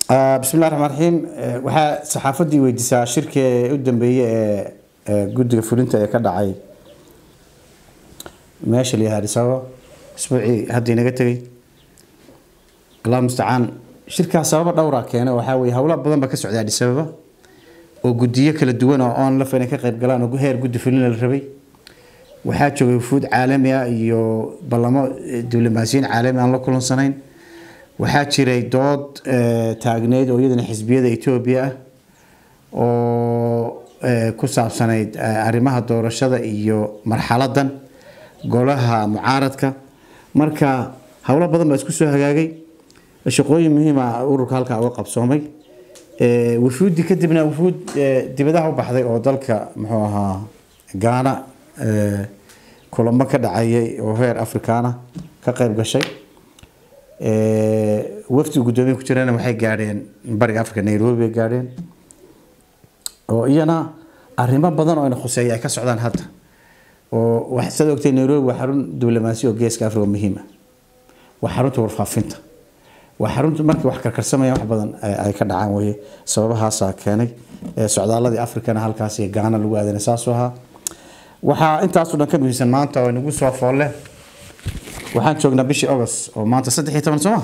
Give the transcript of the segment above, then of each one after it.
bismillahi raxmaan raxiim waxaa saxaafaddii weydiisaa shirkii u dambeeyey ee guddiga fulinta ee ka dhacay meesha la yihahdo Addis Ababa isbuucii hadda inaga tegay allah mustacaan shirkaas sababa dhowra keenay waxaa weeye howlo badan ba ka socday Addis Ababa oo guddiyo kala duwan oo on la inay ka qayb galaan oo heer guddi fulin la rabay waxaa joogay wufuud caalami ah iyo ballamo diblomaasiyiin caalami aan la kulansanayn waxaa jiray dood taagneyd oo iyadana xisbiyada etoobiya ah oo ku saabsanayd arrimaha doorashada iyo marxaladan golaha mucaaradka marka howlo badan baa isku soo hagaagay shaqooyin muhiima ururka halkaa uga qabsoomay wufuudi kadibna wufuud dibadaha u baxday oo dalka muxuu ahaa gaana kulamo ka dhacayay oo heer afrikaana ka qayb gashay wafdi guddoomiye ku jirana waxay gaadheen bariga africa nairobi bay gaadheen oo iyana arrimo badan oo ina khuseeya ay ka socdaan hadda oo waxaad ogtay nairobi waa xarun diblomaasi oo geeska africa muhiim ah waa xarunta warfaafinta waa xarunta markii wax karkarsamayaan wax badan ay ka dhacaan weye sababahaasaa keenay socdaaladii africana halkaas iyo gaana lagu aadanay saasuu ahaa waxaa intaasoo dhan ka muhiimsan maanta oo inagu soo foolle waxaan joognaa bishii august oo maanta saddex iyo toban sooma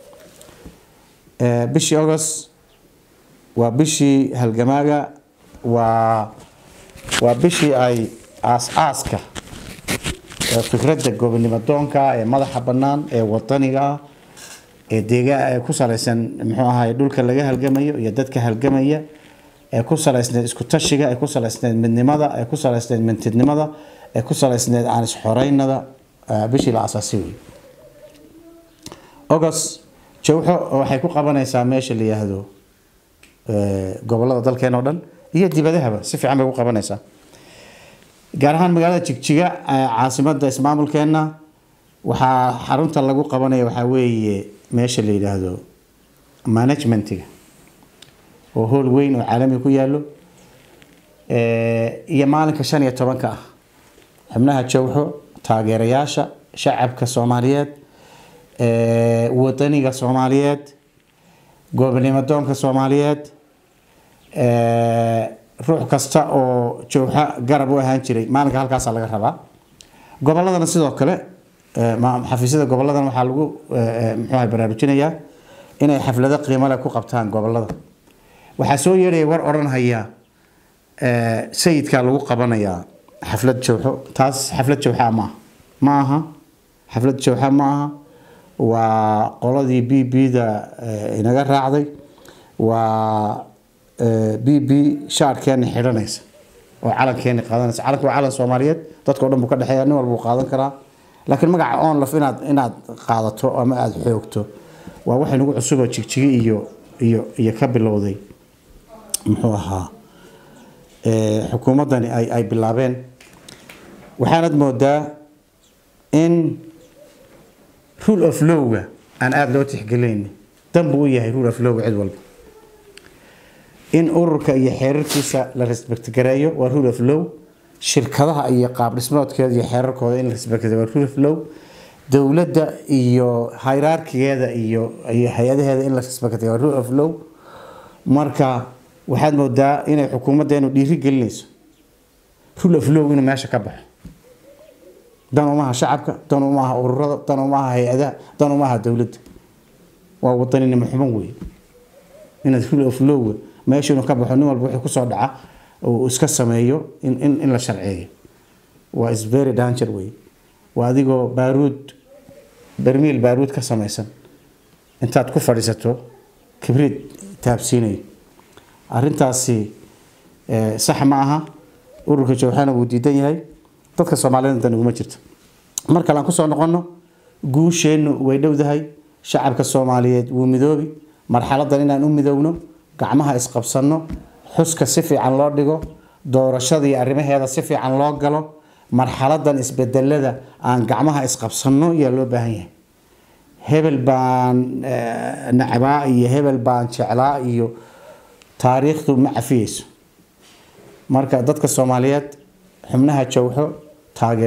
bishii august waa bishii halgamaaga waa waa bishii ay aas-aaska fikradda gobonimo doonka ee madaxa bannaan ee wadaniga ah ee deega ee ku salaysan muxuu ahaay dhulka laga halgamayo iyo dadka halgamaya ee ku salaysneed isku tashiga ee ku salaysneed midnimada ee ku salaysneed mintidnimada ee ku salaysneed aan isxoreynada bishii la asaasay wey august jawxo waxay ku qabanaysaa meesha la yihahdo gobolada dalkeen oo dhan iyo dibadahaba si fiican bay ku qabanaysaa gaar ahaan magaalada jigjiga caasimadda ismaamulkeenna waxaa xarunta lagu qabanaya waxaa weeye meesha la yidhaahdo managementiga oo hool weyn oo caalami ku yaallo iyo maalinka shan iyo tobanka ah xubnaha jawxo taageerayaasha shacabka soomaaliyeed wadaniga soomaaliyeed gobonimo doonka soomaaliyeed ruux kasta oo jawxa garab u ahaan jiray maalinka halkaasaa laga rabaa goboladana sidoo kale xafiisyada goboladana waxaa lagu muxuuha baraarujinayaa inay xaflado qiimo leh ku qabtaan gobolada waxaa soo yeedhaya war odhanhaya sayidkaa lagu qabanayaa xaflad jawxo taas xaflad jawxa maaha ma aha xaflad jawxa ma aha waa qoladii b b da inaga raacday waa b b shaarkeena xidhanaysa oo calankeena qaadanaysa calanka waa calan soomaaliyeed dadka o dhan buu ka dhexeeya nin walba uu qaadan karaa laakiin magaca onlaf inaad inaad qaadato ama aada xoogto waa waxay nagu cusuboo jigjigi iyo iyo iyo ka bilowday muxuu ahaa xukuumaddani ay ay bilaabeen waxaanad moodaa in rule of lowga aan aada loo tixgelin danbuu u yahay rule of lowga cid walba in ururka iyo xeerarkiisa la respect gareeyo waa rule of low shirkadaha iyo qaab dhismoodkeeda iyo xeerarkooda in la respect waa rule of low dowladda iyo hierarkigeeda iyo iyo hay-adaheeda in la respect waa rule of low marka waxaad moodaa inay xukuumaddeenu dhiiri gelinayso rule of low inuu meesha ka baxo dan umaha shacabka dan umaha ururada dan umaha hay-adaha dan umaha dowladda waa wadaninimo xuban wey inaad rule of low meesha inuu ka baxo nin walba wixii kusoo dhaca uu iska sameeyo in in in la sharceeyo waa is very danger wey waa adigoo baaruud bermiil baaruud ka samaysan intaad ku fadhiisato kibriid taabsiinayo arrintaasi sax ma aha ururka jawxana wuu diidan yahay dadka soomaaliyed dan uguma jirto mar kale aan kusoo noqono guusheennu way dhowdahay shacabka soomaaliyeed wuu midoobi marxaladan inaan u midoowno gacmaha isqabsanno xuska si fiican loo dhigo doorashada iyo arrimaheeda si fiican loo galo marxaladan isbedelada aan gacmaha isqabsanno ayaa loo baahan yahay hebel baan nacbaa iyo hebel baan jeclaa iyo taariikhdu ma cafiyeyso marka dadka soomaaliyeed xubnaha jawxo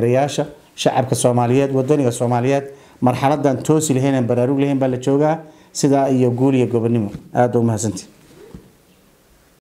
taageerayaasha shacabka soomaaliyeed wadaniga soomaaliyeed marxaladan toosi lahayn aan baraarug lahayn baa la joogaa sidaa iyo guul iyo gobonimo aada u mahadsantii